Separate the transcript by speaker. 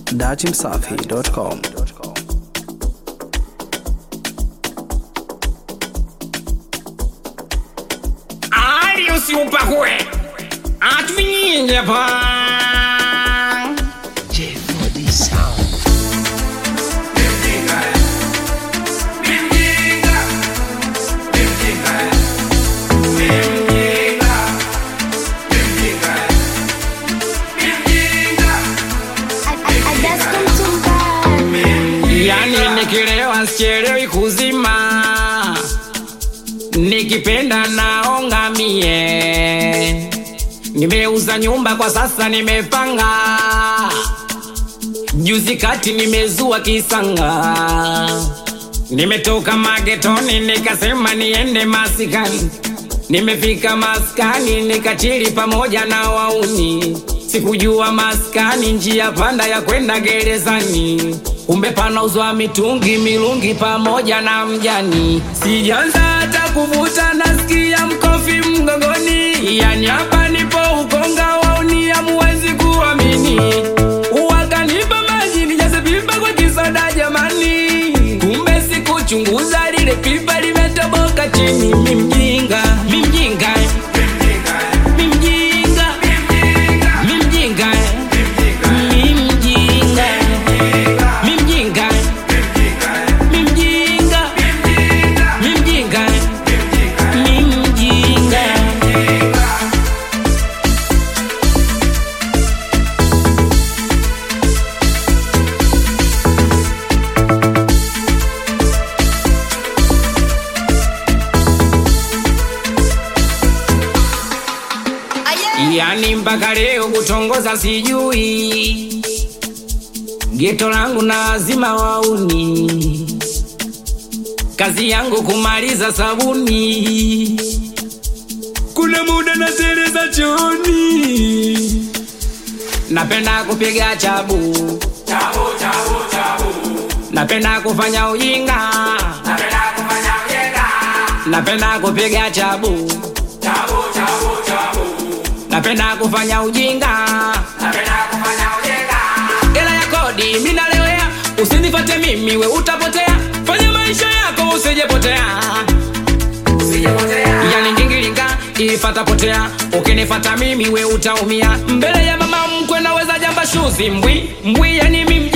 Speaker 1: dachimsafi.com.
Speaker 2: Ali usiupakue atuvinyinge pa yani nikilewa sichelewi kuzima nikipenda naonga mie nimeuza nyumba kwa sasa nimepanga juzi kati nimezua kisanga nimetoka magetoni nikasema niende masikani nimefika maskani nikachili pamoja na wauni sikujua maskani njia panda ya kwenda gerezani kumbe panauzwa mitungi milungi pamoja na mjani sijanza hata kuvuta nasikia mkofi mgongoni yani hapa nipo ukonga wauni amuwezi kuamini wakanipa maji nijaze pipa kwa kisoda jamani kumbe sikuchunguza lile pipa limetoboka chini mimjinga mimjinga mimjinga mimjinga mimjinga mimjinga mimjinga mimjinga mimjinga yani mpaka leo kutongoza sijui geto langu na wazima wauni kazi yangu kumaliza sabuni kuna muda na za choni napenda kupiga chabu napenda kufanya ujinga napenda kupiga chabu napenda kufanya ujinga ela ya kodi minalewea usinifate mimi we utapotea fanya maisha yako usijepotea yani ngingilinga ifata potea ukinifata mimi we utaumia mbele ya mama mkwe naweza jamba shuzi mbwi mbwi yani mimi